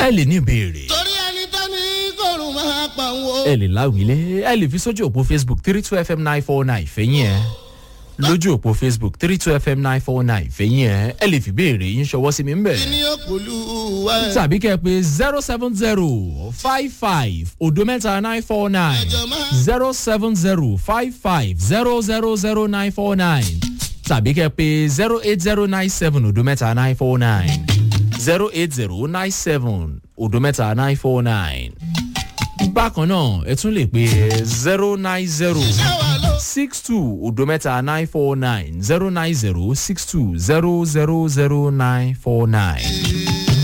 ẹ lè ní ìbéèrè torí ẹni tó ní kòrùn máa pa òun o. ẹ lè láwìlé ẹ lè fi sójú òpó facebook three two fm nine four nine fẹ̀yìn ẹ̀ lójú òpó facebook three two fm nine four nine fẹ̀yìn ẹ̀ ẹ lè fi béèrè yín ṣọwọ́ sí mi ń bẹ̀. kí ni ó pòlú wa ẹ̀. tàbí kẹ́ ẹ pé zero seven zero five five odo mẹ́ta nine four nine zero seven zero five five zero zero zero nine four nine tàbí kẹ́ ẹ pé zero eight zero nine seven odo mẹ́ta nine four nine zero eight zero nine seven odo mẹ́ta nine four nine. bákan náà ẹ tún lè pé zero nine zero six two odo mẹ́ta nine four nine zero nine zero six two zero zero zero nine four nine.